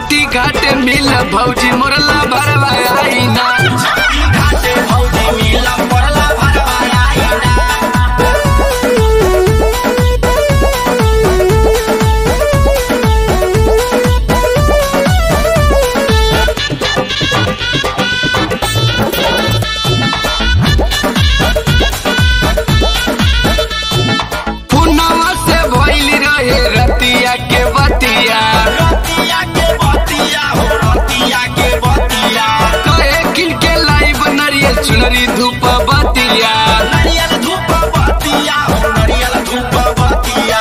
छठी घाटे मिल भौजी मोरला भरवा आईना घाटे भौजी मिला पड़ला भरवा आईना पुनवा से भइल रहे रतिया के बतिया रतिया के बतिया हो रतिया के बतिया कहे किन के लाइव नरियल चुनरी धूप बतिया नारियल धूप बतिया हो नारियल धूप बतिया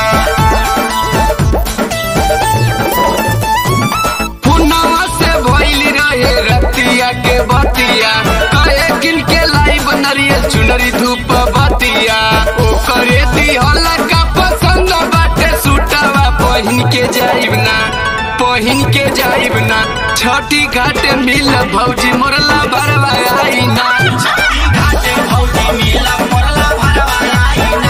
पुनवा से भइल रहे रतिया के बतिया कहे किन के लाइव नरियल चुनरी धूप बतिया ओकरे दिहल का पसंद बाटे सूटवा पहिन के जाइब ना पहिन के जाइब ना छठी घाटे मिल भौजी मोरला भरवा आईना घाटे भौजी मिला पड़ला भरवा आईना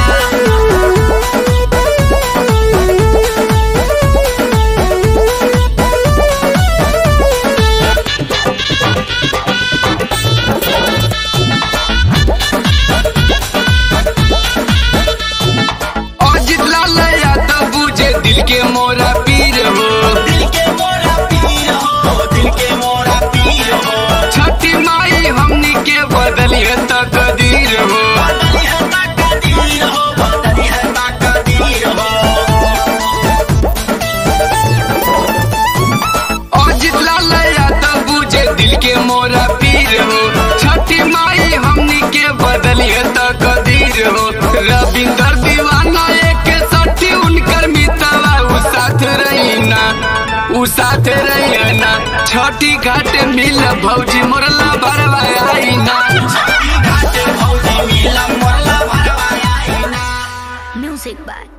अजित लाल यादव बुझे दिल के मोरा पीर हो दिल के मोरा पीर हो दिल के मोरा पीर हो छठी माई हमनी के बदली है तकदीर हो बदली है ताकदीर हो बदली है ताकदीर हो अजित लाल यादव बुझे दिल के मोरा पीर हो छठी माई हमनी के बदली है तकदीर हो रविंदर दीवाना एक सठी उनकर मितवा उ साथ रही ना उ साथ रही ना छठी घाटे मिल भौजी मोरला भरवा आईना घाटे भौजी मिला पड़ला भरवा आईना Music by